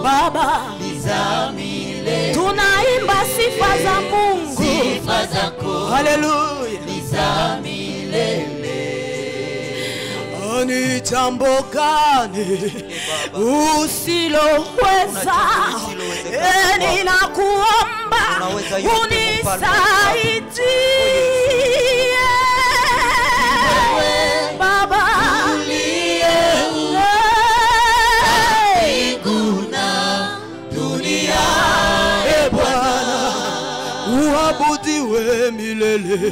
Baba, ni za milele. tunaimba sifa za Mungu. Sifa zako Haleluya. ni za milele. Ni jambo gani usiloweza? usilowezekana Eh, Ninakuomba Unaweza yote, unisaidie Baba. Eh, Kuna dunia eh, Bwana uabudiwe milele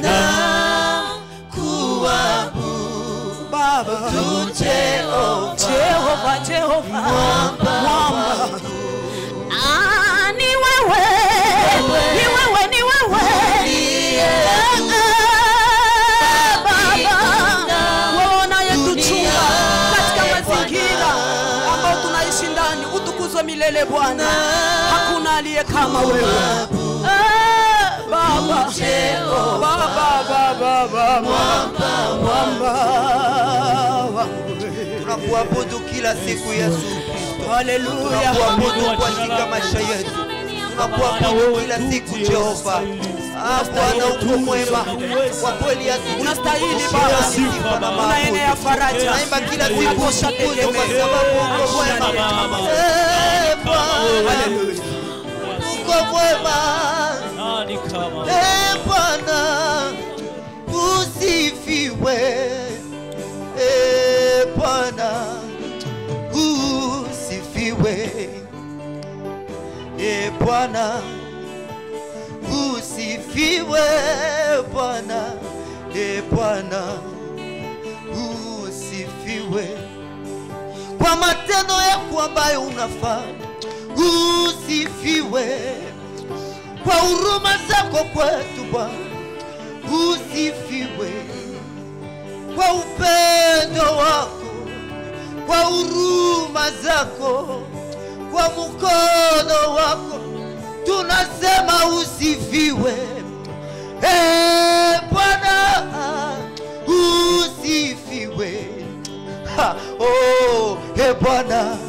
kuabudu Baba. Jehova Jehova, Jehova, mwamba. Ah, ni wewe, ni wewe, ni wewe. Eh, eh, Baba, wewe unayetuchunga katika mazingira ambayo tunaishi ndani, utukuzwe milele Bwana. Hakuna aliye kama wewe. Eh, Baba, Baba, Baba, Baba, mwamba wangu. tunakuabudu kila siku Yesu Kristo. Haleluya. Tunakuabudu katika maisha yetu, tunakuabudu kila siku Jehova. Ah, Bwana uko mwema kwa kweli, Unastahili Baba. Unaenea faraja. tunaimba kila siku Unatosha utukuze kwa tegemeo. sababu uko mwema. Eh, Bwana Haleluya. uko mwema. Nani kama Eh, Bwana usifiwe. Eh, Bwana usifiwe. Eh, Bwana usifiwe. Bwana eh, Bwana usifiwe kwa matendo yako ambayo unafanya. Usifiwe kwa huruma zako kwetu Bwana, usifiwe kwa upendo wako, kwa huruma zako, kwa mkono wako, tunasema usifiwe. Eh, Bwana usifiwe. Ha, oh, eh, Bwana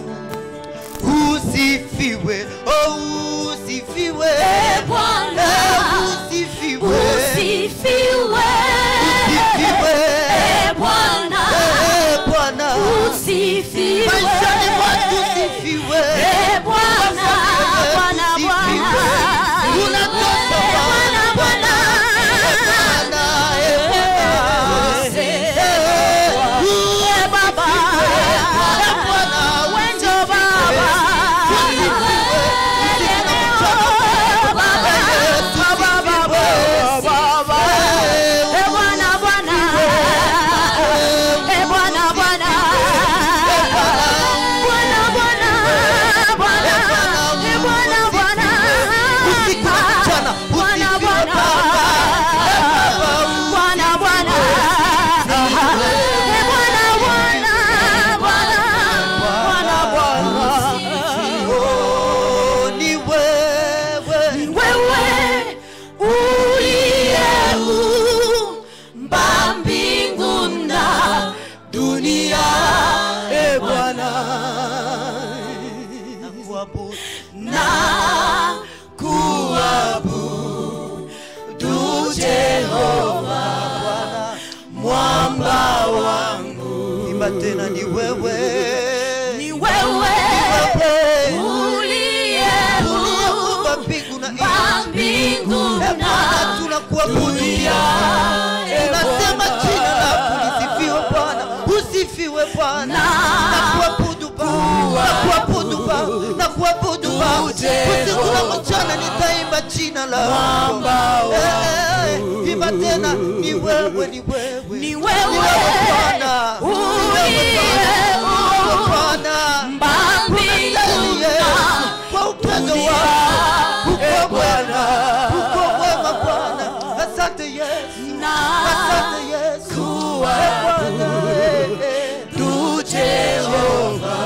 usifiwe, oh, usifiwe, Eh, Bwana. Eh, usifiwe, Usifiwe. usifiwe, Eh, Bwana. Eh, Bwana, Usifiwe. maishani mwetu usifiwe, Eh, Bwana, Bwana, usifiwe, Bwana. unatosha Eh, Bwana, Bwana. Bwana, eh, Bwana, eh, Eh, Baba. Eh, Bwana, Wewe ndio Baba. usiku na mchana, usifiwe Oh, ni wewe Wewe uliyeumba mbingu na dunia, Eh, Bwana nakuabudu na kuabudu Jehova mwamba wangu. imba tena ni wewe Ni wewe uliyeumba uliyeumba mbingu na nchi mbingu Eh, na Bwana tunakuabudu tunasema jina lako lisifiwe Bwana usifiwe Bwana nakuabudu Baba nakuabudu Baba nakuabudu Baba usiku na mchana nitaimba jina lako Eh, eh, eh, imba tena ni wewe ni wewe Ni Ni wewe Bwana Ni wewe Bwana Bwana mbingu Unastahili Yesu kwa upendo wako uko mwema uko mwema Bwana asante Yesu na asante Yesu Eh, Bwana eh, eh. Jehova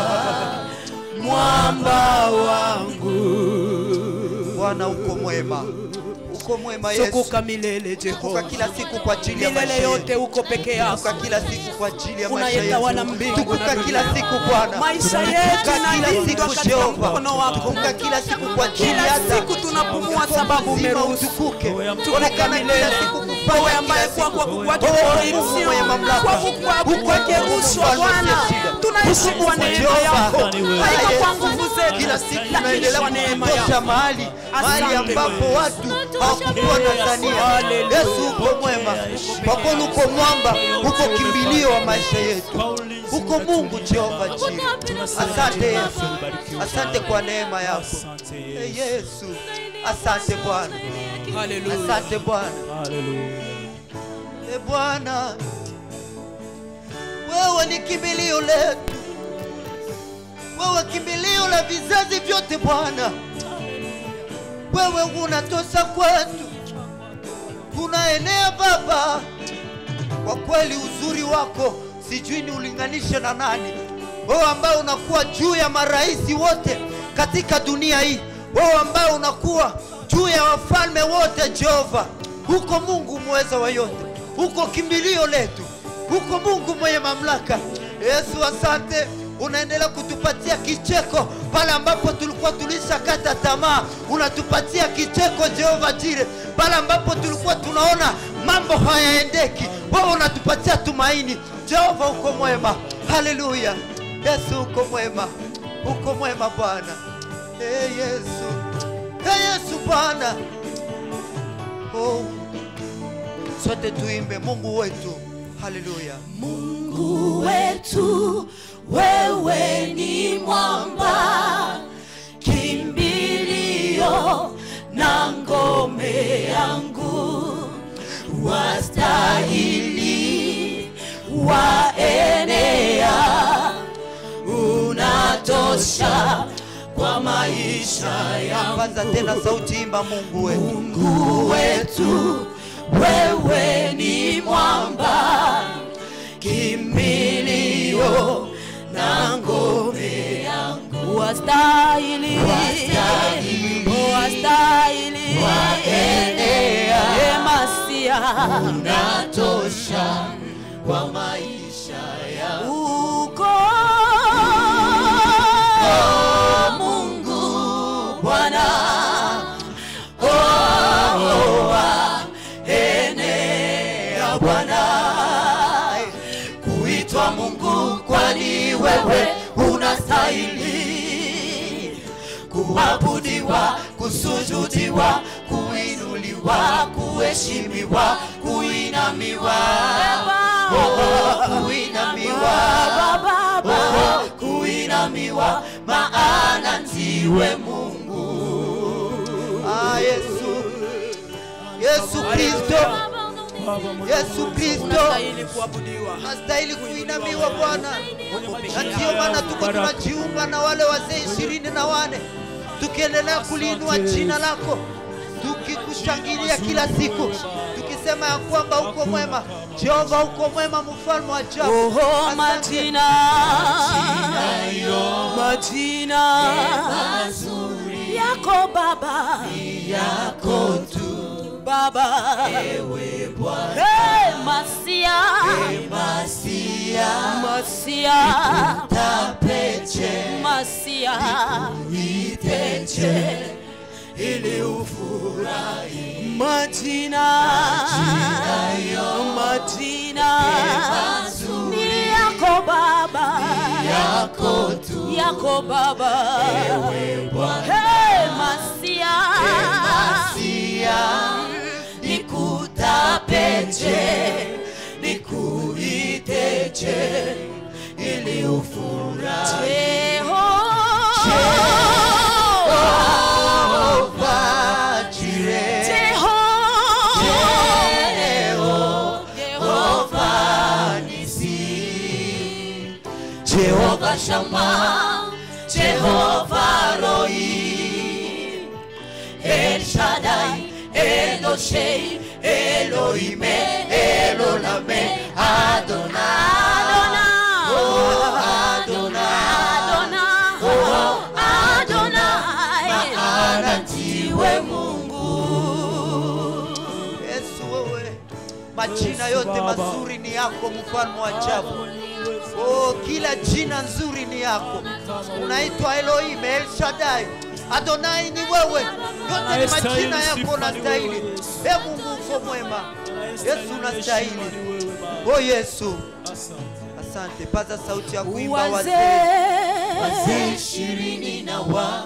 mwamba wangu. Bwana uko mwema uko mwema Yesu. tukuka milele Tukuka Jehova, kila siku kwa ajili ya milele maisha yote yetu. uko peke yako. Tukuka kila siku kwa ajili ya maisha Unayetawala yetu. mbingu Tukuka na kila dunia. siku Bwana. Maisha yetu Tukuka kila inalindwa siku katika Jehova. mkono wako. Tukuka kila siku kwa ajili Kila hata siku tunapumua Mkono sababu mzima umeruhusu. utukuke. Tukuka Onekana kila milele. siku Wewe kufanya ambaye kila kwa siku. kwa kwake Wewe kwa Mungu hivyo, mwenye mamlaka. kwa kukwako Huko kwake Mungu uso mfalme Bwana, usiyeshida. tunaishi kwa neema Jehova. yako, haiko kwa Yesu. nguvu zetu, Kila siku lakini tunaendelea kwa neema kutosha yako. mahali mahali Asante ambapo Bwana. watu hawakukuwa Tanzania. Hallelujah. Yesu uko mwema, kwa kuwa uko mwamba, uko kimbilio wa maisha yetu, uko Mungu Jehova jiri. Asante Yesu, asante kwa neema yako Asante Eh, Yesu. Yesu. Asante Bwana, Hallelujah. asante Bwana. Hallelujah. E Bwana, wewe ni kimbilio letu, wewe kimbilio la vizazi vyote Bwana. Wewe unatosha kwetu, unaenea Baba. Kwa kweli uzuri wako sijui ni ulinganishe na nani, wewe ambaye unakuwa juu ya marais wote katika dunia hii, wewe ambaye unakuwa juu ya wafalme wote Jehova. Huko Mungu mweza wa yote, huko kimbilio letu, huko Mungu mwenye mamlaka. Yesu, asante unaendelea kutupatia kicheko pale ambapo tulikuwa tulishakata tamaa, unatupatia kicheko Jehova Jire, pale ambapo tulikuwa tunaona mambo hayaendeki, wewe unatupatia tumaini. Jehova uko mwema, haleluya. Yesu uko mwema, uko mwema Bwana. Hey Yesu, hey Yesu Bwana. Oh, sote tuimbe Mungu wetu, haleluya. Mungu wetu, wewe ni mwamba, kimbilio na ngome yangu, wastahili waenea, unatosha kwa maisha yangu. Kwanza tena sauti, imba Mungu wetu. Mungu wetu, wewe ni mwamba, kimbilio na ngome yangu, wastahili, wastahili, waenea, emasia, unatosha kwa maisha yangu. Uko Mungu Bwana enea Bwana, kuitwa Mungu, kwani wewe unastahili kuabudiwa, kusujudiwa, kuinuliwa, kuheshimiwa, kuinamiwa, oh, oh, kuinamiwa, oh, oh, kuinamiwa, maana ndiwe Mungu. Ah, Yesu, Yesu Kristo, Yesu Kristo Unastahili kuabudiwa. nastahili kuinamiwa Bwana, na ndiyo maana tuko tunajiunga na wale wazee ishirini na wane tukiendelea kuliinua jina lako, tukikushangilia kila siku, tukisema ya kwamba uko mwema Jehova, uko mwema, mfalme wa ajabu. Oho, Asante. majina majina yako Baba yako tu Baba ewe Bwana hey, Masia Masia Masia tapeche Masia iteche ili ufurahi majina majina ni yako Baba yako tu yako Baba ewe Bwana hey, Masia Masia nikutapeche nikuiteche ili ufurahi Jehova Jireh Jehova Nisi Jehova Shammah Jehova Roi El Shaddai Eloshei Elohim Elolame Adonai Oh Adonai Oh Adonai Maana ndiwe Mungu majina yote mazuri ni yako mfalme wa ajabu oh, kila jina nzuri ni yako unaitwa elohim el shaddai adonai ni wewe yote ni majina yako unastahili e mungu uko mwema yesu unastahili o yesu asante paza sauti ya kuimba wazee wazee wazee ishirini na wa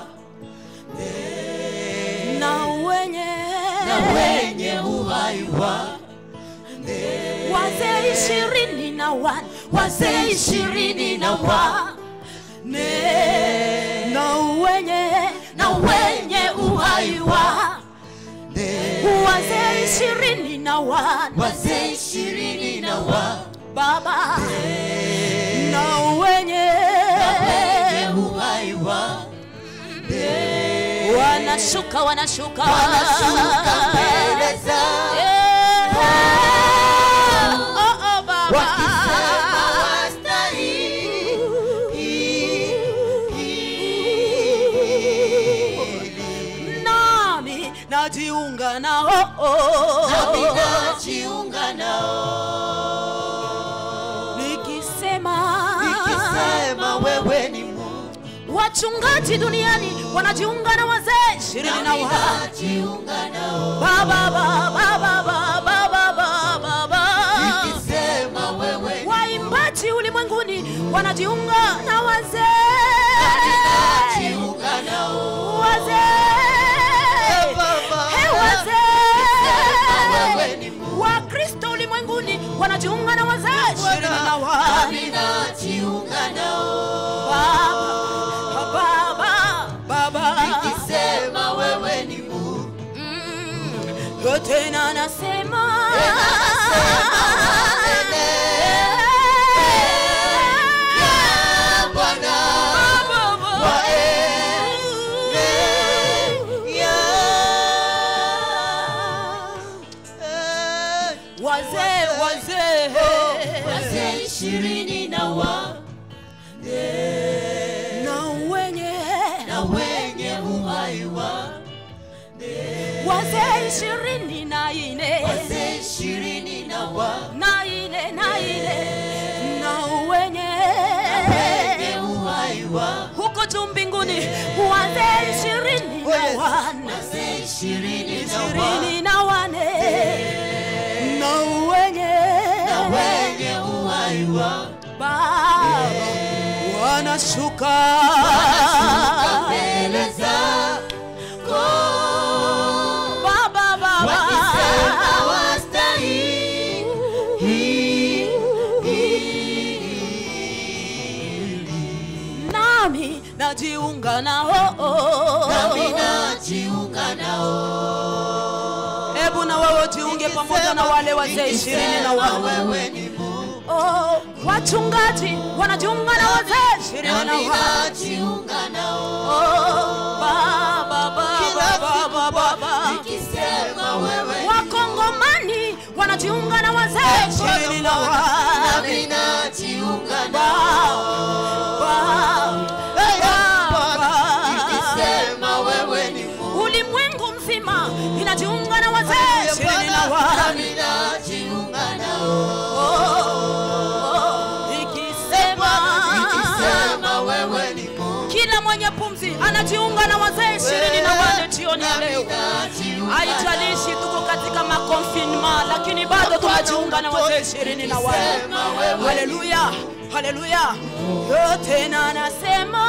na wenye na wenye uhai wa wazee ishirini na wane wazee ishirini na wane na wenye na wenye uhai wa wazee ishirini na wane wazee ishirini na wa baba na wenye uhai wa wanashuka wanashuka wanashuka mbele za Eh, oh, oh, baba. wakisema wastahili nami najiunga nao oh, nami oh. najiunga nao nikisema nikisema wewe ni Mungu wachungaji duniani wanajiunga na wazee ishirini na nami wa najiunga nao baba baba baba baba baba baba nikisema wewe ni waimbaji ulimwenguni wanajiunga na wazee najiunga nao wazee Baba. Hey, wewe wazee ni Mungu wakristo ulimwenguni wanajiunga na wazee ishirini na wa nami najiunga nao baba baba nikisema wewe ni Mungu Mm, tena nasema Ya Bwana wa wazee wazee wazee ishirini na wa na wenye na wenye uhai wa wazee ishirini na ine wazee ishirini na wa na ine na ine na wenye wenye uhai wa huko juu mbinguni wazee ishirini na wane wazee ishirini na wa ishirini na wane na wenye na wenye uhai wa baba wanashuka mbele zako baba baba wakisema wastahili nami najiunga nao nami najiunga nao hebu na wewe ujiunge pamoja na wale wazee ishirini na Nikisema wane wewe ni Mungu oh, wachungaji wanajiunga na wazee ishirini na nami wane najiunga nao oh, baba Kila baba siku baba baba Bwana, nikisema wewe wakongomani wanajiunga na wazee ishirini na wane nami najiunga nao Hey, Bwana, nikisema wewe ni Mungu ulimwengu mzima inajiunga na wazee ishirini na wane nami najiunga nao ikisema nikisema wewe ni Mungu kila mwenye pumzi anajiunga na wazee ishirini na wane jioni ya leo haijalishi tuko katika makonfinma lakini bado tunajiunga na wazee ishirini na wane haleluya haleluya yote na anasema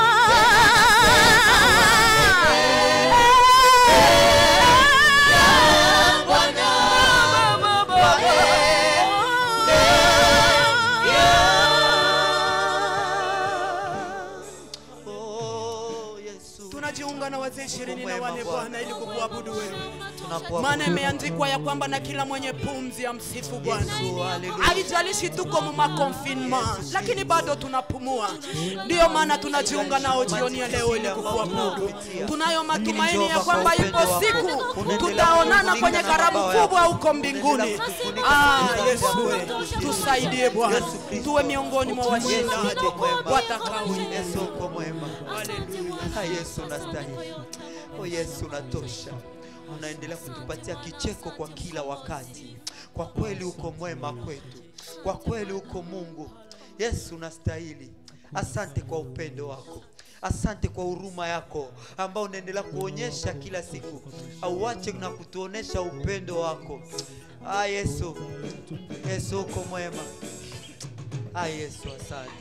Oh, Yesu. tunajiunga na wazee ishirini na wane Bwana. bwana ili kukuabudu wewe Tunakuabudu. maana imeandikwa ya kwamba na kila mwenye pumzi ya msifu bwana Yesu, haleluya. haijalishi tuko mumakonfinma lakini bado tunapumua ndiyo maana tunajiunga nao jioni ya leo ili kukuabudu tunayo matumaini ya kwamba ipo siku tutaonana kwenye karamu kubwa huko mbinguni ah, yesu we, tusaidie bwana tuwe miongoni mwa washindaji watakaoingia Yesu uko mwema. Ah, Yesu unastahili. Oh Yesu unatosha. unaendelea kutupatia kicheko kwa kila wakati. Kwa kweli uko mwema kwetu, kwa kweli uko Mungu. Yesu, unastahili. Asante kwa upendo wako, asante kwa huruma yako ambao unaendelea kuonyesha kila siku. Auache na kutuonesha upendo wako. Ah, Yesu, Yesu uko mwema. Ah, Yesu, asante.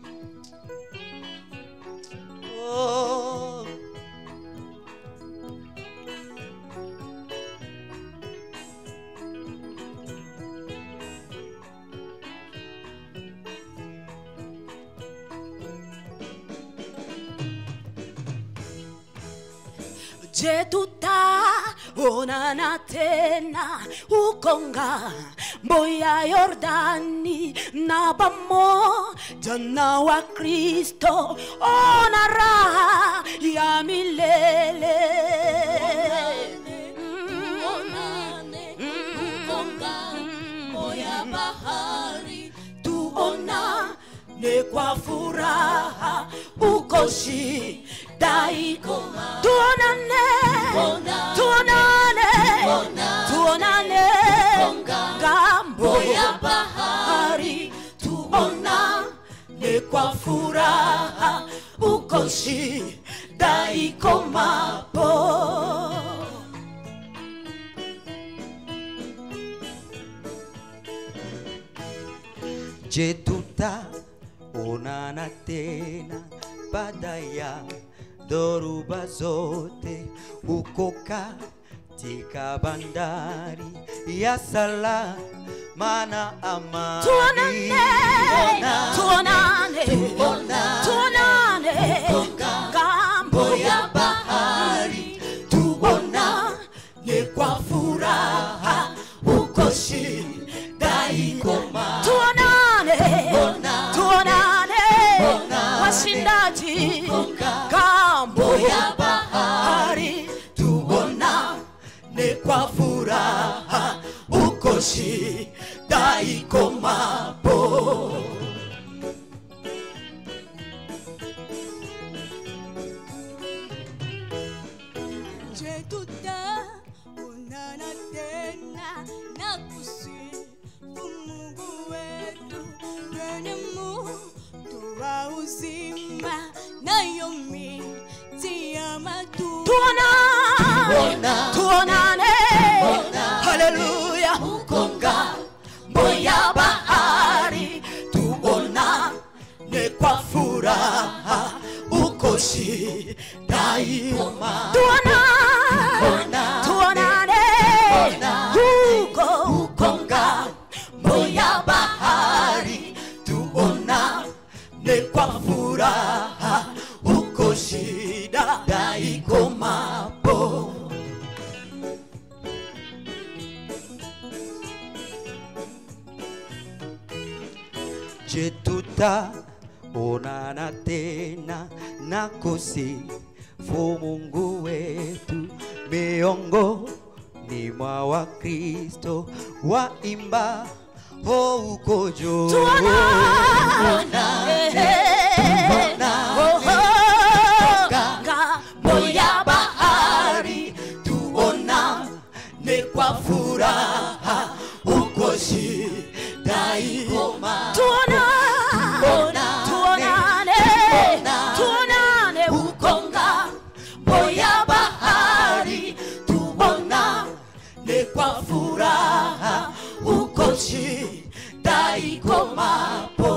Oh. Je, tutaonana tena huko ng'ambo ya Yordani na pamoja na Wakristo, ona raha ya milele. tuonane kwa furaha uko shida iko tuonane tuonane tuonane ngambo ya bahari tuonane kwa furaha uko shida iko mapo Je, tutaonana tena baada ya dhoruba zote huko katika bandari ya salama na amani? tuonane tuonane tuonane ngambo ya bahari tuonane kwa furaha uko shida iko tuonane tuonane washindaji ngambo ya bahari tuonane kwa furaha uko shida iko mapo Je, tutaonana tena na kusifu Mungu wetu kwenye moto wa uzima, nayo miti ya matunda tuonane tuonane haleluya huko ngambo ya bahari tuonane kwa furaha uko shida ioma tuonane tuonane huko huko ngambo ya bahari tuonane kwa furaha uko shida daikomapo Je, tutaonana tena na kusifu Mungu wetu miongoni mwa Wakristo waimba ho uko juu. ngambo ya bahari tuonane kwa furaha uko shida ikoma tuonane tuonane uko ngambo ya bahari tuonane kwa furaha uko shida ikomapo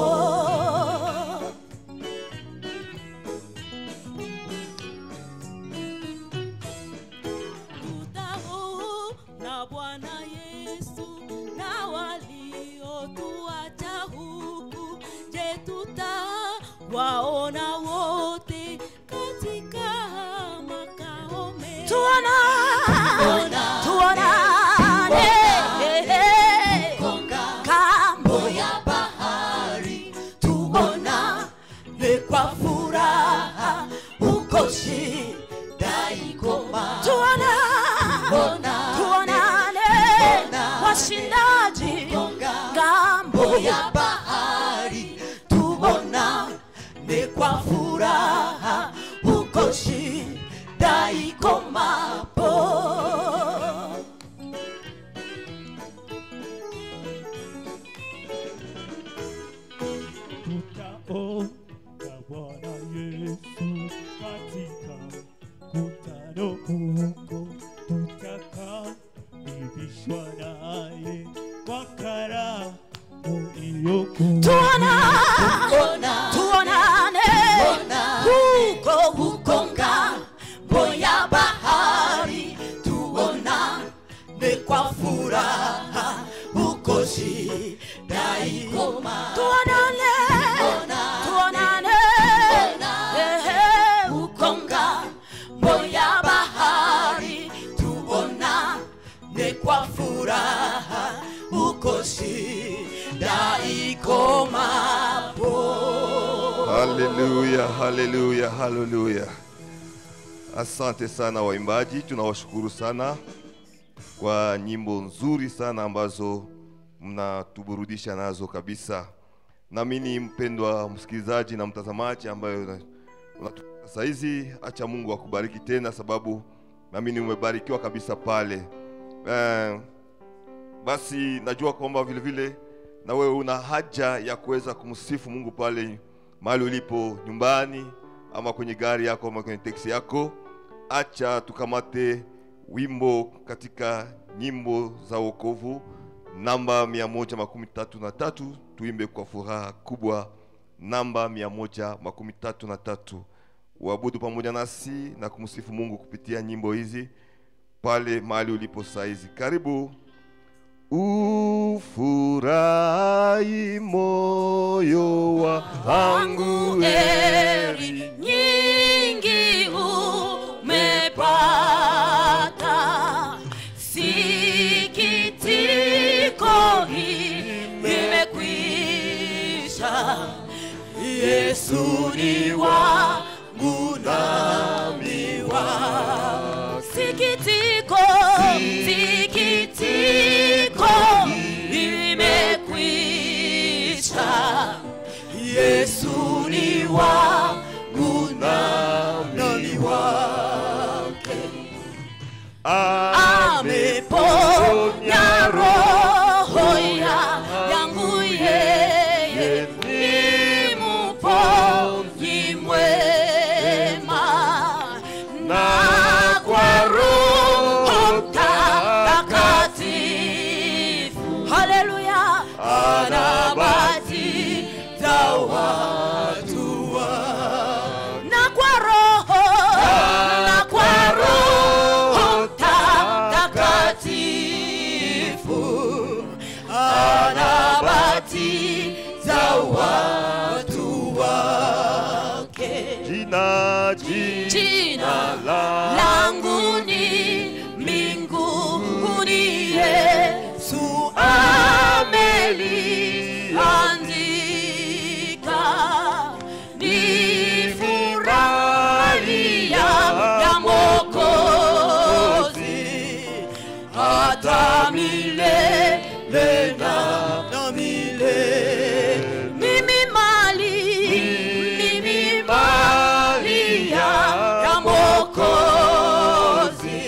tutaona Bwana Yesu na waliotuacha huku. Je, tutawaona wote katika makao mema? tuonane tuonane kambo ya bahari tuonane kwa furaha uko shida ikoma tuonane tuonane washindaji ngambo ya bahari tuonane kwa furaha uko shida ikomapo mkutano huko tutakaibishwa naye kwa karamu iliyokuu tuonane huko huko ngambo ya bahari tuonane kwa furaha huko shida ikoma tuonane tuonane ehe, huko ngambo ya bahari tuonane kwa furaha huko shida ikomapo haleluya haleluya haleluya asante sana waimbaji tunawashukuru sana kwa nyimbo nzuri sana ambazo mnatuburudisha nazo kabisa naamini mpendwa msikilizaji na mtazamaji ambayo una- unatufuata saa hizi acha mungu akubariki tena sababu naamini umebarikiwa kabisa pale eh, basi najua kwamba vile vile na wewe una haja ya kuweza kumsifu mungu pale mahali ulipo nyumbani ama kwenye gari yako ama kwenye teksi yako acha tukamate wimbo katika nyimbo za wokovu namba mia moja makumi tatu na tatu tuimbe kwa furaha kubwa namba mia moja makumi tatu na tatu uabudu pamoja nasi na kumsifu mungu kupitia nyimbo hizi pale mahali ulipo saizi karibu ufurahi moyo wangu heri nyingi umepata sikitiko imekwisha yesu ni wangu nami wa sikitiko sikitiko imekwisha yesu ni wangu nami wake ameponya roho ya yangu yeye ni muponyi mwema na kwa roho mtakatifu haleluya anabatiza watu wa na kwa roho na kwa roho mtakatifu anabatiza watu wake jina jina jina la langu ni mbinguni yesu ameliandika ni furahia ya mokozi hata milele na na milele mimi mali mimi mali ya ya mokozi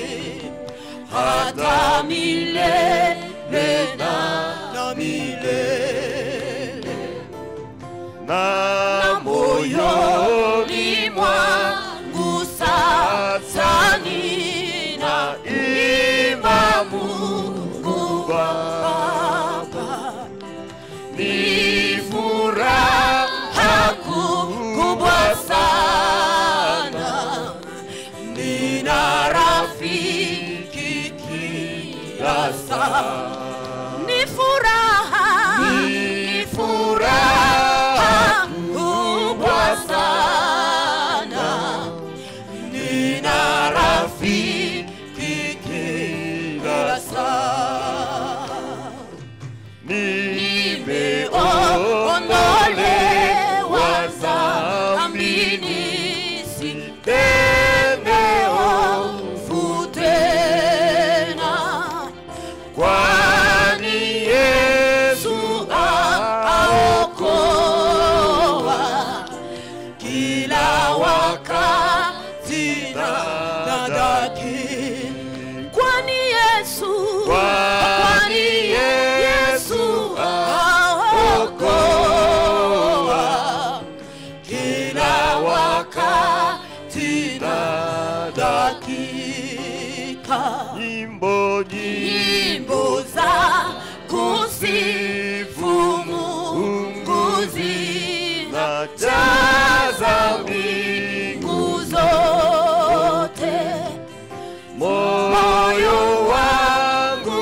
hata milele na na milele na na moyoni mwangu sasa nina imba Mungu Baba ni furaha kubwa sana nina rafiki kila saa ni furaha ni furaha kubwa sana nina rafiki kila saa nimeondolewa dhambini sitende hofu tena kwani Yesu aokoa kila wakati na dadakini kwani Yesu kwani Yesu aokoa kila wakati na dadakini hakika nyimbo nyingi nyimbo za kusifu Mungu zinajaza mbingu zote. moyo wangu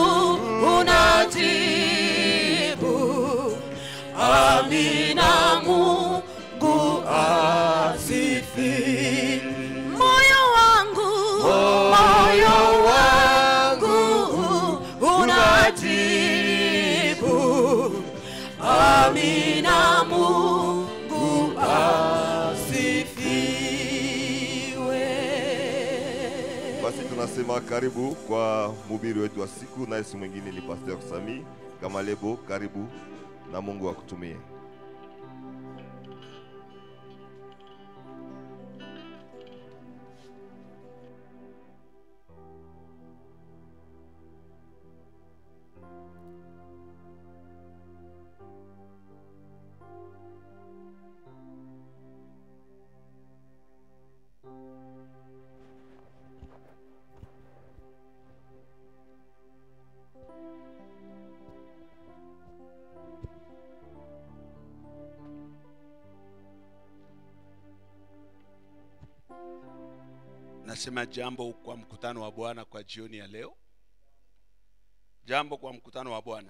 unajibu amina mungu asifi moyo wangu moyo wangu unajibu amina mungu asifiwe basi tunasema karibu kwa mhubiri wetu wa siku naye si mwingine ni pastor sami kama lebo karibu na mungu akutumie nasema jambo kwa mkutano wa bwana kwa jioni ya leo jambo kwa mkutano wa bwana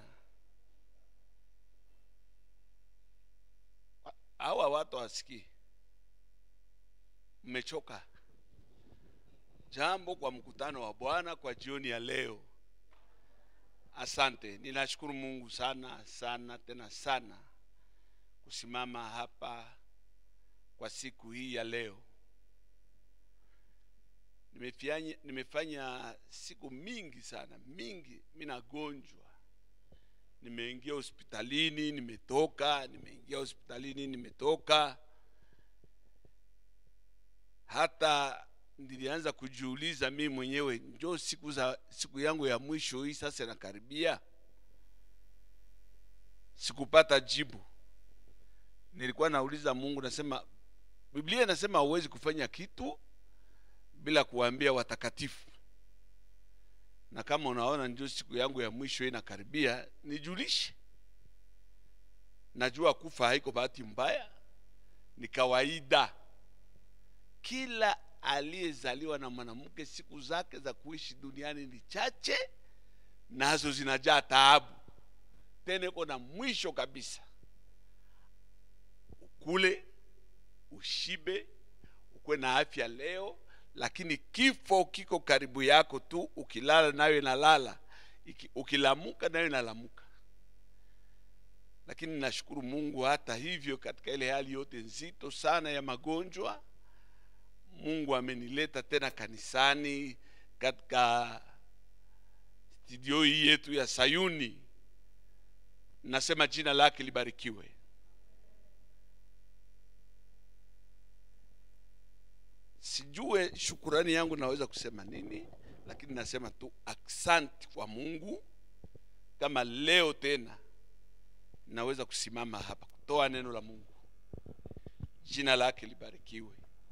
hawa watu wasikii mmechoka jambo kwa mkutano wa bwana kwa jioni ya leo asante ninashukuru mungu sana sana tena sana kusimama hapa kwa siku hii ya leo nimefanya, nimefanya siku mingi sana mingi mi nagonjwa nimeingia hospitalini nimetoka nimeingia hospitalini nimetoka hata nilianza kujiuliza mi mwenyewe njo siku za siku yangu ya mwisho hii sasa inakaribia sikupata jibu nilikuwa nauliza mungu nasema biblia inasema huwezi kufanya kitu bila kuwaambia watakatifu na kama unaona ndio siku yangu ya mwisho inakaribia nijulishe najua kufa haiko bahati mbaya ni kawaida kila aliyezaliwa na mwanamke siku zake za kuishi duniani ni chache nazo zinajaa taabu tena iko na mwisho kabisa ukule ushibe ukuwe na afya leo lakini kifo kiko karibu yako tu ukilala nayo inalala Iki- ukilamuka nayo inalamuka lakini nashukuru mungu hata hivyo katika ile hali yote nzito sana ya magonjwa mungu amenileta tena kanisani katika studio hii yetu ya sayuni nasema jina lake libarikiwe sijue shukurani yangu naweza kusema nini lakini nasema tu aksanti kwa mungu kama leo tena naweza kusimama hapa kutoa neno la mungu jina lake libarikiwe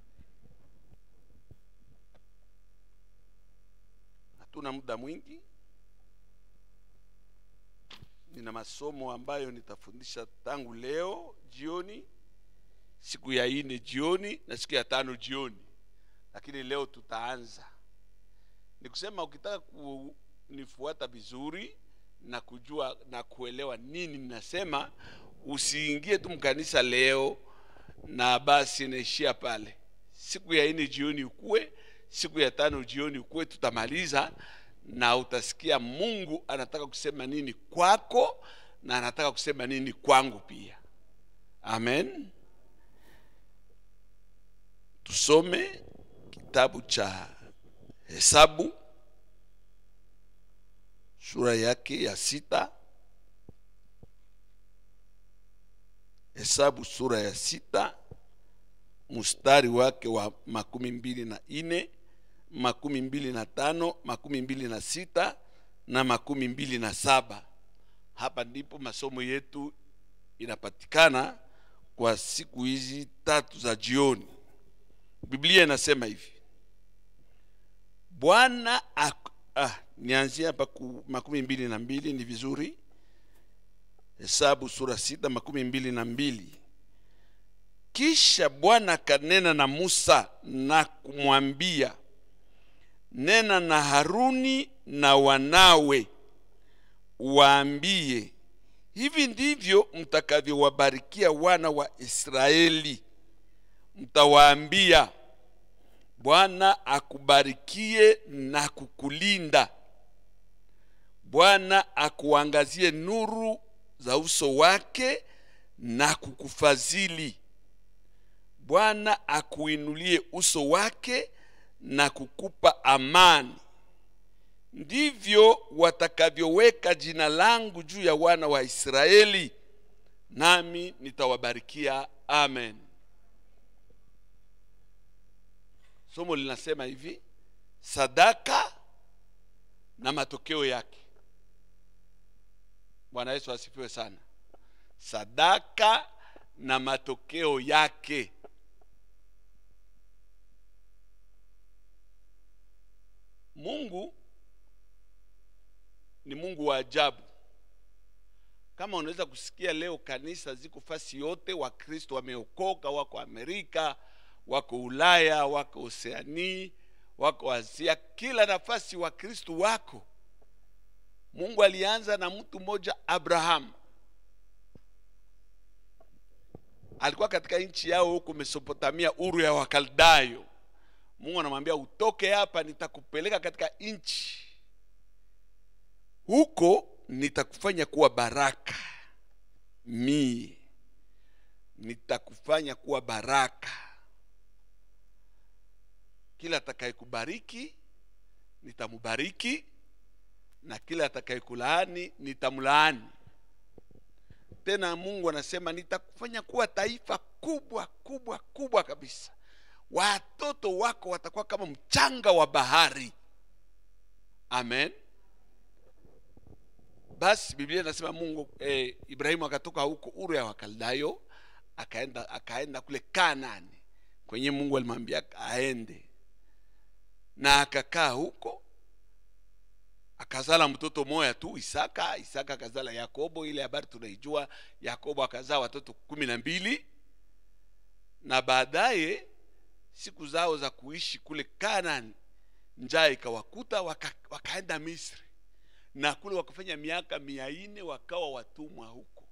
hatuna muda mwingi nina masomo ambayo nitafundisha tangu leo jioni siku ya ine jioni na siku ya tano jioni lakini leo tutaanza ni kusema ukitaka kunifuata vizuri na kujua na kuelewa nini ninasema usiingie tu mkanisa leo na basi naishia pale siku ya ine jioni ukuwe siku ya tano jioni ukuwe tutamaliza na utasikia mungu anataka kusema nini kwako na anataka kusema nini kwangu pia amen tusome kitabu cha hesabu sura yake ya sita hesabu sura ya sita mstari wake wa makumi mbili na ine makumi mbili na tano makumi mbili na sita na makumi mbili na saba hapa ndipo masomo yetu inapatikana kwa siku hizi tatu za jioni biblia inasema hivi bwana ak- ah, nianzie hapa ku makumi mbili na mbili ni vizuri hesabu sura sita makumi mbili na mbili kisha bwana akanena na musa na kumwambia nena na haruni na wanawe waambie hivi ndivyo mtakavyowabarikia wana wa israeli mtawaambia bwana akubarikie na kukulinda bwana akuangazie nuru za uso wake na kukufadhili bwana akuinulie uso wake na kukupa amani ndivyo watakavyoweka jina langu juu ya wana wa israeli nami nitawabarikia amen somo linasema hivi sadaka na matokeo yake bwana yesu asifiwe sana sadaka na matokeo yake mungu ni mungu wa ajabu kama unaweza kusikia leo kanisa ziko fasi yote wakristo wameokoka wako amerika wako ulaya wako oseanii wako asia kila nafasi wakristo wako mungu alianza na mtu mmoja abrahamu alikuwa katika nchi yao huko mesopotamia uru ya wakaldayo mungu anamwambia utoke hapa nitakupeleka katika nchi huko nitakufanya kuwa baraka mie nitakufanya kuwa baraka kila atakayekubariki nitamubariki na kila atakayekulaani nitamlaani tena mungu anasema nitakufanya kuwa taifa kubwa kubwa kubwa kabisa watoto wako watakuwa kama mchanga wa bahari amen basi biblia inasema mungu eh, ibrahimu akatoka huko uru ya wakaldayo akaenda akaenda kule kanani kwenye mungu alimwambia aende na akakaa huko akazala mtoto moya tu isaka isaka akazala yakobo ile habari tunaijua yakobo akazaa watoto kumi na mbili na baadaye siku zao za kuishi kule kanani njaa ikawakuta waka, wakaenda misri na kule wakafanya miaka mia nne wakawa watumwa huko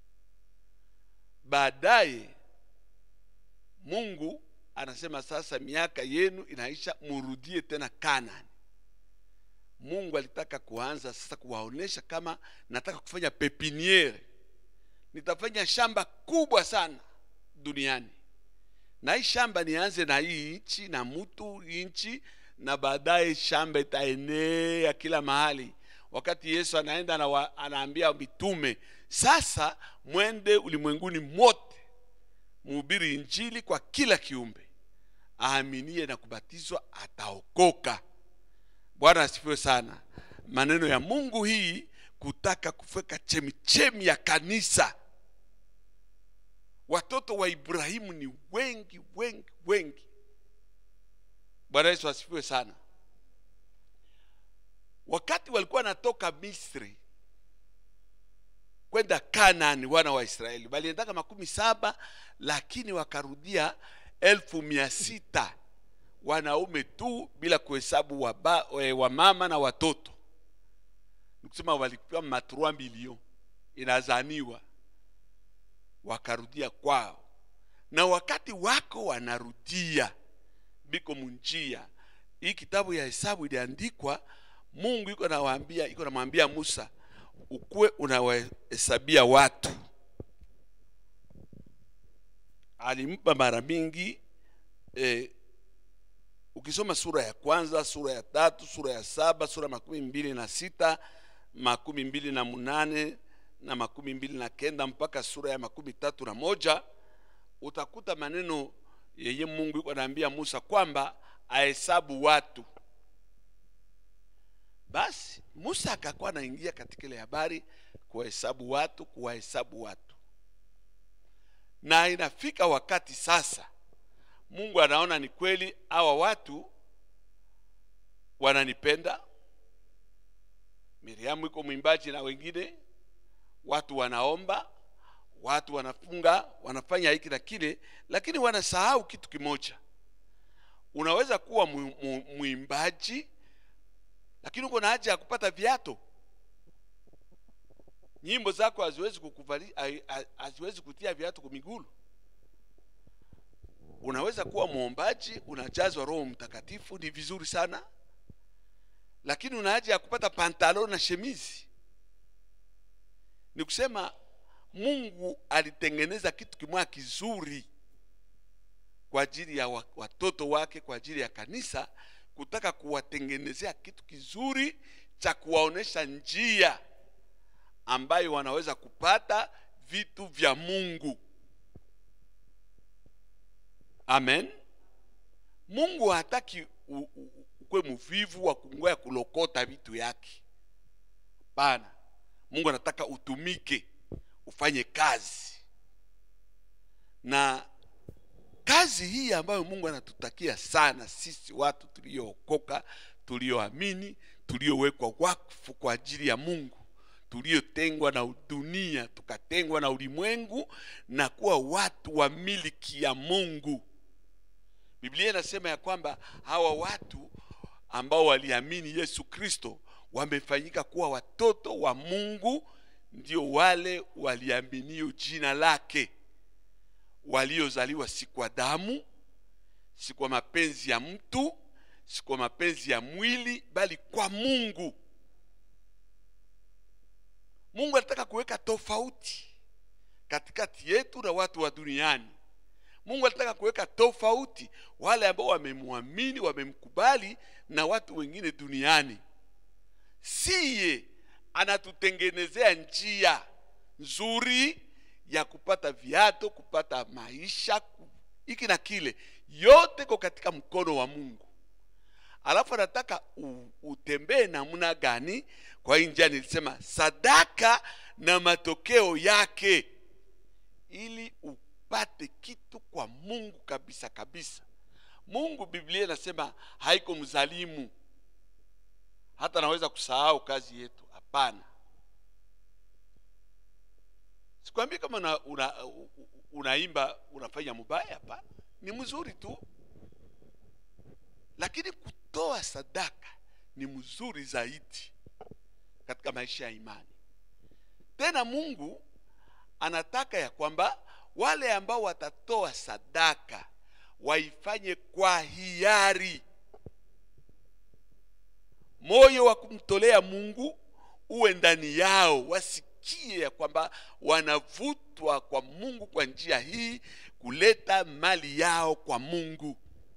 baadaye mungu anasema sasa miaka yenu inaisha murudie tena kanani mungu alitaka kuanza sasa kuwaonesha kama nataka kufanya pepiniere nitafanya shamba kubwa sana duniani na hii shamba nianze na hii nchi na mtu nchi na baadaye shamba itaenea kila mahali wakati yesu anaenda na wa, anaambia mitume sasa mwende ulimwenguni mote muhubiri injili kwa kila kiumbe aaminie na kubatizwa ataokoka bwana asifiwe sana maneno ya mungu hii kutaka kufeka chemichemi ya kanisa watoto wa ibrahimu ni wengi wengi wengi bwana yesu asifiwe sana wakati walikuwa wanatoka misri kwenda kanani wana wa israeli waliendaka makumi saba lakini wakarudia elfu mia sita wanaume tu bila kuhesabu waba- eh, wamama na watoto nikusema walikuwa matrua milion inazaniwa wakarudia kwao na wakati wako wanarudia biko munjia hii kitabu ya hesabu iliandikwa mungu iko nawaambia iko namwambia musa ukuwe unawahesabia watu alimpa mara mingi eh, ukisoma sura ya kwanza sura ya tatu sura ya saba sura makumi mbili na sita makumi mbili na munane na makumi mbili na kenda mpaka sura ya makumi tatu na moja utakuta maneno yeye mungu iko anaambia musa kwamba ahesabu watu basi musa akakuwa anaingia katika ile habari kuwahesabu watu kuwahesabu watu na inafika wakati sasa mungu anaona ni kweli hawa watu wananipenda miriamu iko mwimbaji na wengine watu wanaomba watu wanafunga wanafanya hiki na kile lakini wanasahau kitu kimoja unaweza kuwa mu- mu- mwimbaji lakini uko na haja ya kupata viato nyimbo zako haziwezi kukuvali hai- ha- haziwezi kutia viatu kwa migulu unaweza kuwa mwombaji unajazwa roho mtakatifu ni vizuri sana lakini una haja ya kupata pantalo na shemizi ni kusema mungu alitengeneza kitu kimoja kizuri kwa ajili ya wa- watoto wake kwa ajili ya kanisa kutaka kuwatengenezea kitu kizuri cha kuwaonesha njia ambayo wanaweza kupata vitu vya mungu amen mungu hataki u- u- ukwe mvivu wa kungoya kulokota vitu yake bana mungu anataka utumike ufanye kazi na kazi hii ambayo mungu anatutakia sana sisi watu tuliookoka tulioamini tuliowekwa wakfu kwa ajili ya mungu tuliotengwa na dunia tukatengwa na ulimwengu na kuwa watu wa miliki ya mungu biblia inasema ya kwamba hawa watu ambao waliamini yesu kristo wamefanyika kuwa watoto wa mungu ndio wale waliaminio jina lake waliozaliwa si kwa damu si kwa mapenzi ya mtu si kwa mapenzi ya mwili bali kwa mungu mungu anataka kuweka tofauti katikati yetu na watu wa duniani mungu anataka kuweka tofauti wale ambao wamemwamini wamemkubali na watu wengine duniani siye anatutengenezea njia nzuri ya kupata viato kupata maisha ku- hiki na kile yote ko katika mkono wa mungu alafu anataka u- utembee namna gani kwa hii njia nilisema sadaka na matokeo yake ili upate kitu kwa mungu kabisa kabisa mungu biblia inasema haiko mzalimu hata naweza kusahau kazi yetu hapana sikwambii kama una, una, u- u- unaimba unafanya mubaya hapana ni mzuri tu lakini kutoa sadaka ni mzuri zaidi katika maisha ya imani tena mungu anataka ya kwamba wale ambao watatoa sadaka waifanye kwa hiari moyo wa kumtolea mungu uwe ndani yao wasikie ya kwamba wanavutwa kwa mungu kwa njia hii kuleta mali yao kwa mungu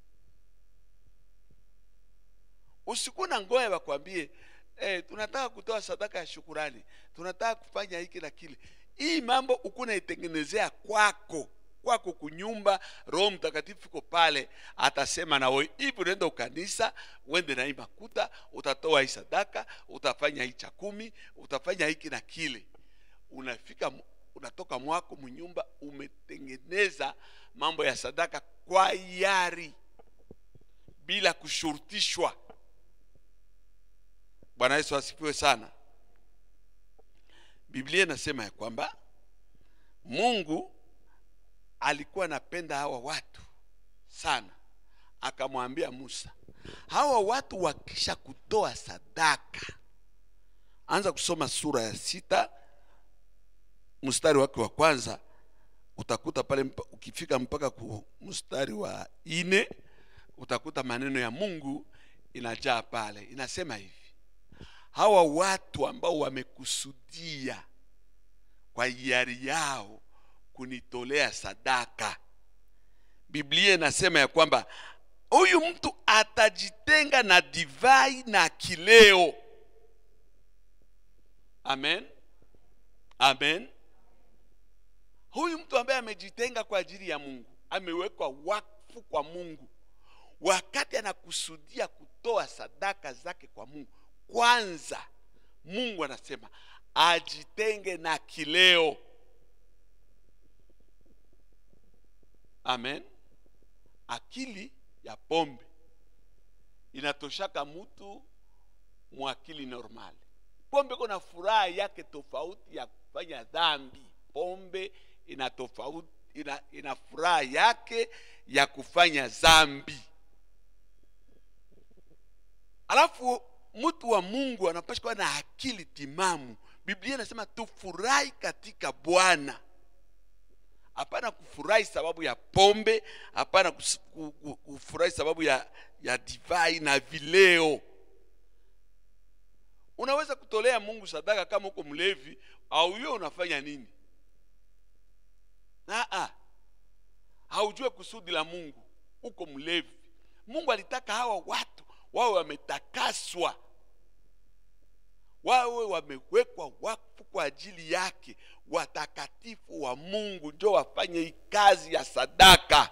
usiku na ngoya wakwambie eh, tunataka kutoa sadaka ya shukurani tunataka kufanya hiki na kile hii mambo ukunaitengenezea kwako kwako kunyumba roho mtakatifu iko pale atasema nawe hivi unaenda ukanisa uende na hii makuta utatoa hii sadaka utafanya hii cha kumi utafanya hiki na kile unafika mu- unatoka mwako mnyumba umetengeneza mambo ya sadaka kwa yari bila kushurutishwa bwana yesu asifiwe sana biblia inasema ya kwamba mungu alikuwa anapenda hawa watu sana akamwambia musa hawa watu wakisha kutoa sadaka anza kusoma sura ya sita mstari wake wa kwanza utakuta pale mpa, ukifika mpaka ku mstari wa ine utakuta maneno ya mungu inajaa pale inasema hivi hawa watu ambao wamekusudia kwa hiari yao kunitolea sadaka biblia inasema ya kwamba huyu mtu atajitenga na divai na kileo amen amen huyu mtu ambaye amejitenga kwa ajili ya mungu amewekwa wakfu kwa mungu wakati anakusudia kutoa sadaka zake kwa mungu kwanza mungu anasema ajitenge na kileo amen akili ya pombe inatoshaka mtu mwakili normal pombe kuna furaha yake tofauti ya kufanya dhambi pombe ina tofauti ina, ina furaha yake ya kufanya dhambi alafu mtu wa mungu anapasha kuwa na akili timamu biblia inasema tufurahi katika bwana hapana kufurahi sababu ya pombe hapana kus- ku- ku- kufurahi sababu ya, ya divai na vileo unaweza kutolea mungu sadaka kama uko mlevi au hiyo unafanya nini Aa, haujue kusudi la mungu uko mlevi mungu alitaka hawa watu wawe wametakaswa wawe wamewekwa wakfu kwa ajili yake watakatifu wa mungu njo wafanye hii kazi ya sadaka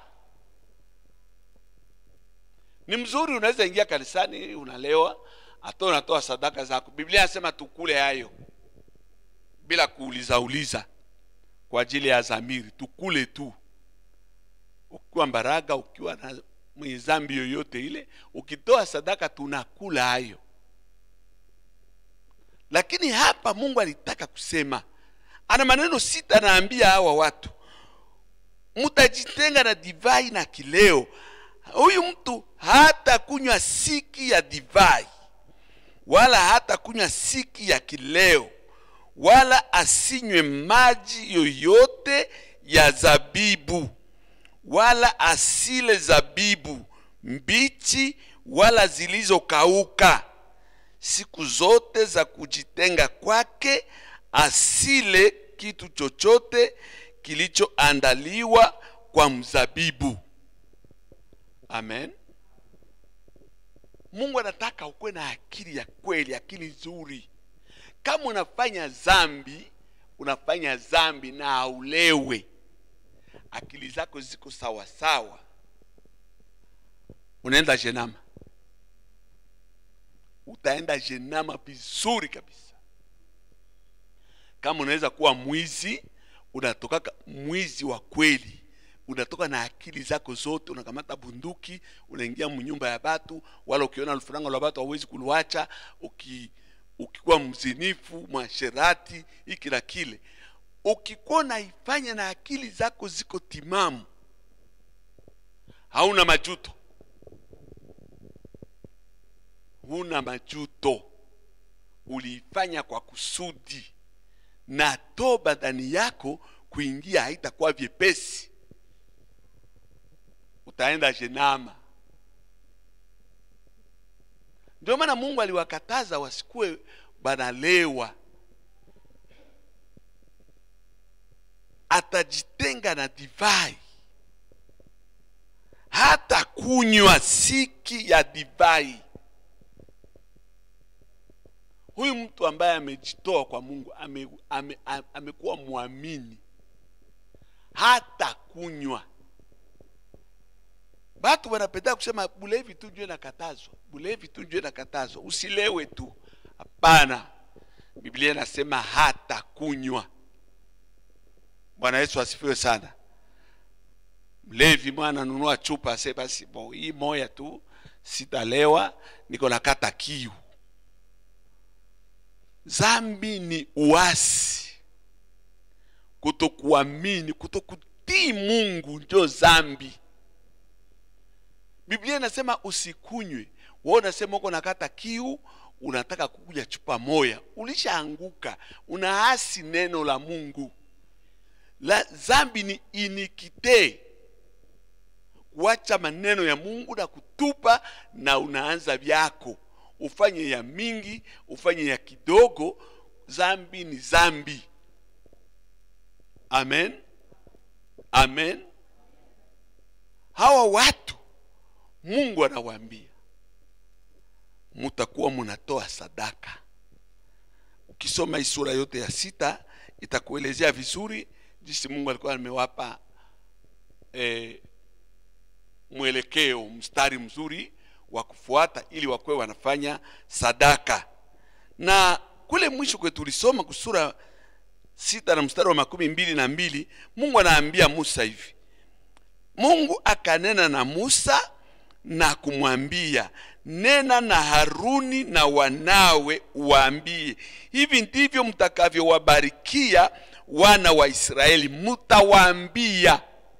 ni mzuri unaweza ingia kanisani unalewa hata unatoa sadaka zako biblia inasema tukule hayo bila kuuliza uliza kwa ajili ya zamiri tukule tu ukiwa mbaraga ukiwa na mwenye zambi yoyote ile ukitoa sadaka tunakula hayo lakini hapa mungu alitaka kusema ana maneno sita anaambia hawa watu mtajitenga na divai na kileo huyu mtu hata kunywa siki ya divai wala hata kunywa siki ya kileo wala asinywe maji yoyote ya zabibu wala asile zabibu mbichi wala zilizokauka siku zote za kujitenga kwake asile kitu chochote kilichoandaliwa kwa mzabibu amen mungu anataka ukuwe na akili ya kweli akili nzuri kama unafanya zambi unafanya zambi na aulewe akili zako ziko sawa sawa unaenda jenama utaenda jenama vizuri kabisa kama unaweza kuwa mwizi unatoka mwizi wa kweli unatoka na akili zako zote unakamata bunduki unaingia mnyumba ya batu wala ukiona lufuranga lwa batu hauwezi kuluacha uki, ukikuwa mzinifu mwasherati hiki na kile ukikuwa unaifanya na akili zako ziko timamu hauna majuto huna majuto uliifanya kwa kusudi na toba ndani yako kuingia haitakuwa vyepesi utaenda jenama ndio maana mungu aliwakataza wasikuwe banalewa atajitenga na divai hata kunywa siki ya divai huyu mtu ambaye amejitoa kwa mungu amekuwa ame, ame amekuwa mwamini hata kunywa batu wanapenda kusema bulevi tu njue nakatazwa bulevi tu njue nakatazwa usilewe tu hapana biblia inasema hata kunywa bwana yesu asifiwe sana mlevi mwana anunua chupa ase basi bo hii moya tu sitalewa niko nakata kiu zambi ni uasi kutokuamini kutokutii mungu njo zambi biblia inasema usikunywe wewe unasema uko nakata kiu unataka kukuja chupa moya ulishaanguka unaasi neno la mungu la zambi ni inikite kuacha maneno ya mungu na kutupa na unaanza vyako ufanye ya mingi ufanye ya kidogo zambi ni zambi amen amen hawa watu mungu anawaambia mutakuwa munatoa sadaka ukisoma hii sura yote ya sita itakuelezea vizuri jinsi mungu alikuwa amewapa eh, mwelekeo mstari mzuri wa kufuata ili wakuwe wanafanya sadaka na kule mwisho kwe tulisoma kusura sita na mstari wa makumi mbili na mbili mungu anaambia musa hivi mungu akanena na musa na kumwambia nena na haruni na wanawe waambie hivi ndivyo mtakavyowabarikia wana wa israeli mtawaambia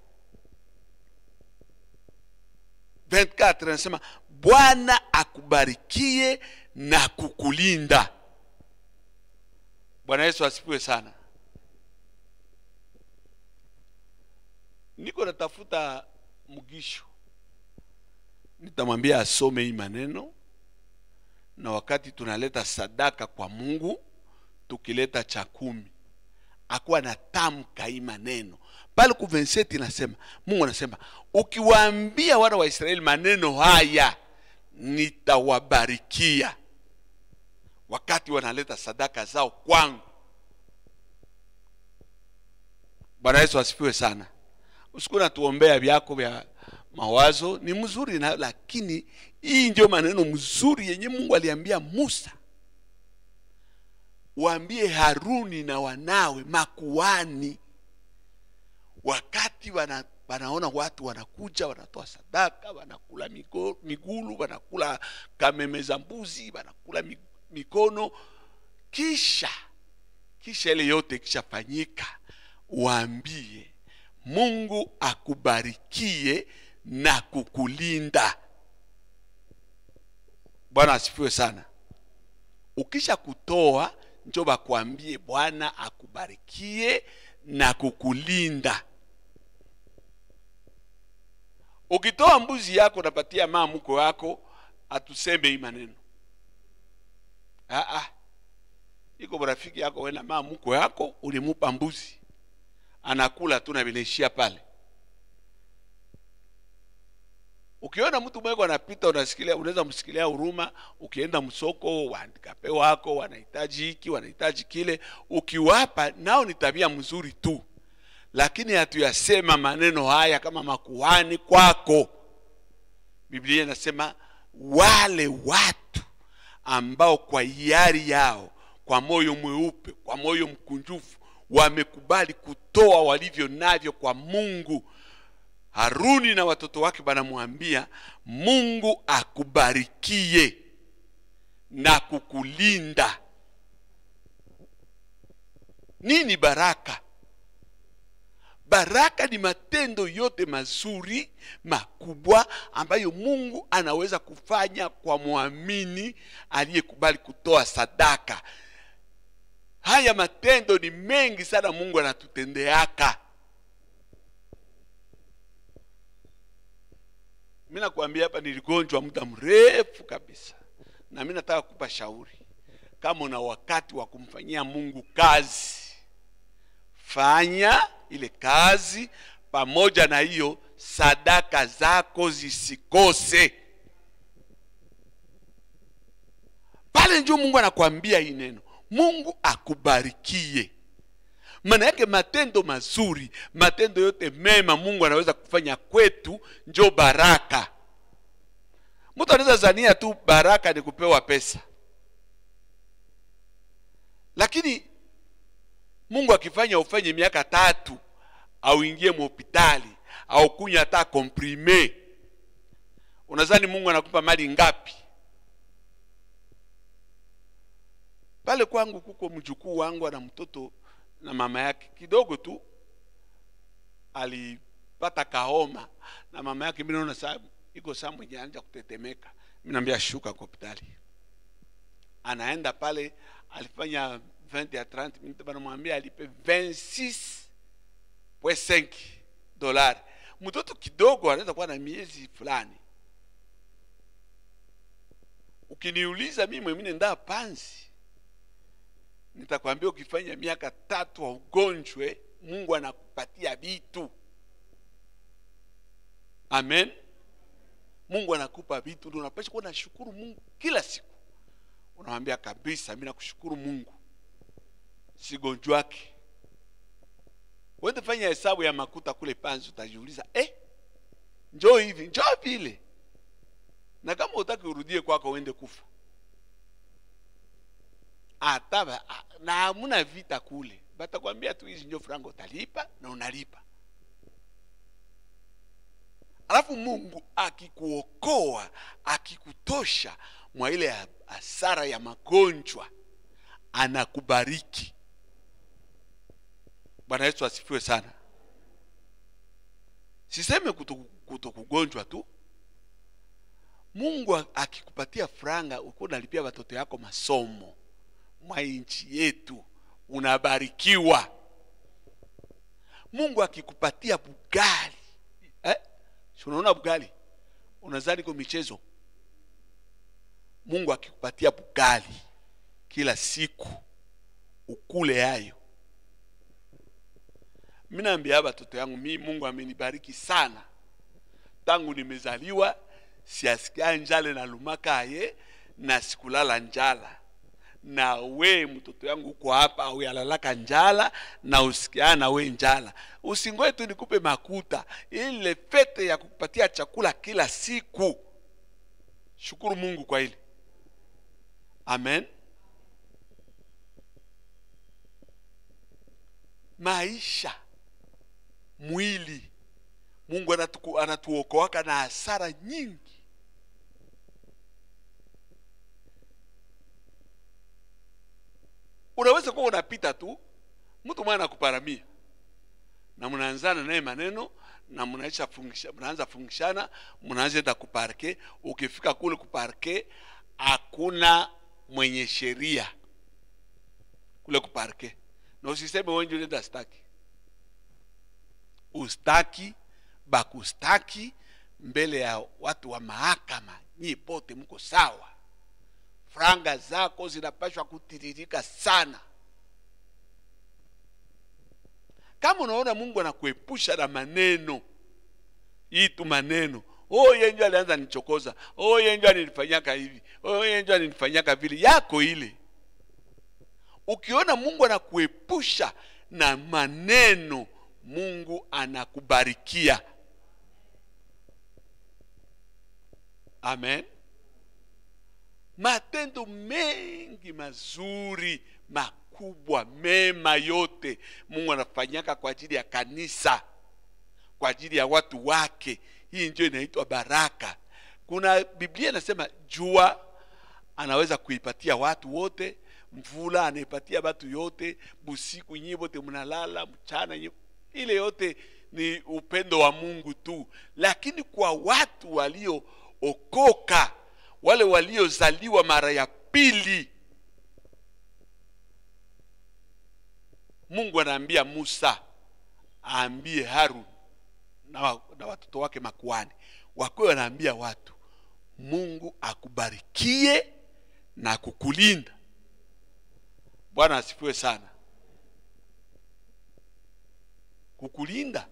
24 anasema bwana akubarikie na kukulinda bwana yesu asifiwe sana niko natafuta mgisho nitamwambia asome hii maneno na wakati tunaleta sadaka kwa mungu tukileta cha kumi akuwa na tamka hii maneno pale ku 27 inasema mungu anasema ukiwaambia wana wa israeli maneno haya nitawabarikia wakati wanaleta sadaka zao kwangu bwana yesu asifiwe sana usiku natuombea vyako vya mawazo ni mzuri na lakini hii ndio maneno mzuri yenye mungu aliambia musa waambie haruni na wanawe makuani wakati wana, wanaona watu wanakuja wanatoa sadaka wanakula migo, migulu wanakula kameme za mbuzi wanakula mi- mikono kisha kisha ile yote ikishafanyika waambie mungu akubarikie na kukulinda bwana asifiwe sana ukisha kutoa njo bakwambie bwana akubarikie na kukulinda ukitoa mbuzi yako napatia maa mko yako atuseme hii maneno ah, ah. iko rafiki yako wena maa mko yako ulimupa mbuzi anakula tu na vinaishia pale ukiona mtu mweko anapita unasikilia unaweza msikilia huruma ukienda msoko waandikape wako wanahitaji hiki wanahitaji kile ukiwapa nao ni tabia mzuri tu lakini hatuyasema maneno haya kama makuhani kwako biblia inasema wale watu ambao kwa hiari yao kwa moyo mweupe kwa moyo mkunjufu wamekubali kutoa walivyo navyo kwa mungu haruni na watoto wake banamwambia mungu akubarikie na kukulinda nini baraka baraka ni matendo yote mazuri makubwa ambayo mungu anaweza kufanya kwa mwamini aliyekubali kutoa sadaka haya matendo ni mengi sana mungu anatutendeaka mi nakwambia hapa niligonjwa muda mrefu kabisa na mi nataka kupa shauri kama una wakati wa kumfanyia mungu kazi fanya ile kazi pamoja na hiyo sadaka zako zisikose pale njo mungu anakwambia hii neno mungu akubarikie maana yake matendo mazuri matendo yote mema mungu anaweza kufanya kwetu njo baraka mtu anaweza zania tu baraka ni kupewa pesa lakini mungu akifanya ufanye miaka tatu au ingie mhospitali au kunywa hata komprime unazani mungu anakupa mali ngapi pale kwangu kuko mjukuu wangu ana mtoto na mama yake kidogo tu alipata kahoma na mama yake mi naona saa iko saa mwenye anja kutetemeka mi naambia shuka kwa hospitali anaenda pale alifanya 20 ya 30 minutes banamwambia alipe 26.5 dolari mtoto kidogo anaweza kuwa na miezi fulani ukiniuliza mimi mwemine ndaa panzi nitakwambia ukifanya miaka tatu wa ugonjwe mungu anakupatia vitu amen mungu anakupa vitu ndio unapasha kuwa nashukuru mungu kila siku unamwambia kabisa mi nakushukuru mungu sigonjwake wende fanya hesabu ya makuta kule panzi utajiuliza eh, njoo hivi njoo vile na kama utaki urudie kwako uende kufa hata ba- a- na hamuna vita kule batakwambia tu hizi njo frango utalipa na unalipa alafu mungu akikuokoa akikutosha mwa ile ha- hasara ya magonjwa anakubariki bwana yesu asifiwe sana siseme kuto, kuto kugonjwa tu mungu a- akikupatia franga ukuwa unalipia watoto yako masomo mwa nchi yetu unabarikiwa mungu akikupatia bugali eh? si unaona bugali unazani kwa michezo mungu akikupatia bugali kila siku ukule yayo mi naambia watoto yangu mi mungu amenibariki sana tangu nimezaliwa siasikia njale na lumakaye na sikulala njala na we mtoto yangu uko hapa uyalalaka njala na usikia na we njala usingoe tu nikupe makuta ile fete ya kukupatia chakula kila siku shukuru mungu kwa ile amen maisha mwili mungu anatuku- anatuokoaka na hasara nyingi unaweza kuwa unapita tu mtu mwana anakuparamia na mnaanzana naye maneno na mnaisha fungisha mnaanza fungishana mnaanza enda kuparke ukifika kule kuparke hakuna mwenye sheria kule kuparke na usiseme wenje unaenda staki ustaki bakustaki mbele ya watu wa mahakama nyi pote mko sawa franga zako zinapashwa kutiririka sana kama unaona mungu anakuepusha na maneno hii tu maneno oh yenjo alianza nichokoza oh yenjo alinifanyaka hivi oh yenjo alinifanyaka vile yako ile ukiona mungu anakuepusha na maneno mungu anakubarikia amen matendo mengi mazuri makubwa mema yote mungu anafanyaka kwa ajili ya kanisa kwa ajili ya watu wake hii ndio inaitwa baraka kuna biblia inasema jua anaweza kuipatia watu wote mvula anaipatia watu yote busiku nyie wote mnalala mchana nyie ile yote ni upendo wa mungu tu lakini kwa watu waliookoka wale waliozaliwa mara ya pili mungu anaambia musa aambie harun na, wa- na watoto wake makuani wakiwe wanaambia watu mungu akubarikie na kukulinda bwana asifiwe sana kukulinda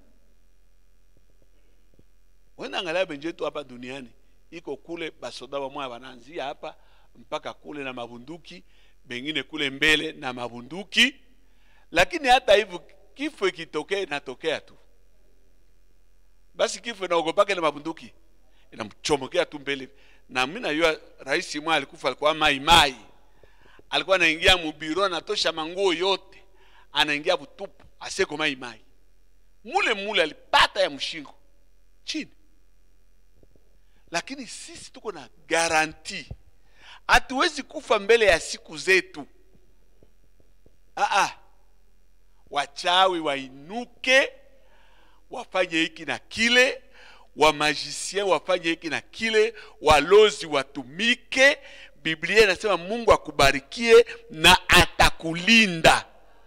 wena angalia benje yetu hapa duniani iko kule basoda wamoya wanaanzia hapa mpaka kule na mabunduki bengine kule mbele na mabunduki lakini hata hivyo kifo ikitokea inatokea tu basi kifo inaogopake na mabunduki inamchomokea tu mbele na mi najua rais mwa alikufa alikuwa mai mai alikuwa anaingia mubiro anatosha manguo yote anaingia butupu aseko mai mai mule mule alipata ya mshingo chini lakini sisi tuko na garanti hatuwezi kufa mbele ya siku zetu Aa, wachawi wainuke wafanye hiki na kile wamajisien wafanye hiki na kile walozi watumike biblia inasema mungu akubarikie na atakulinda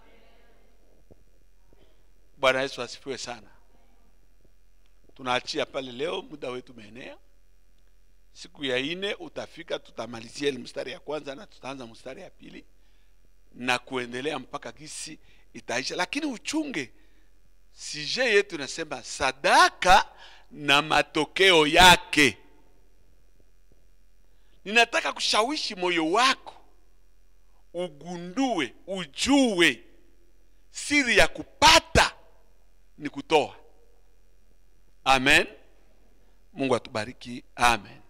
bwana yesu asifiwe sana tunaachia pale leo muda wetu umeenea siku ya ine utafika tutamalizia ile mstari ya kwanza na tutaanza mstari ya pili na kuendelea mpaka gisi itaisha lakini uchunge sije yetu inasema sadaka na matokeo yake ninataka kushawishi moyo wako ugundue ujue siri ya kupata ni kutoa amen mungu atubariki amen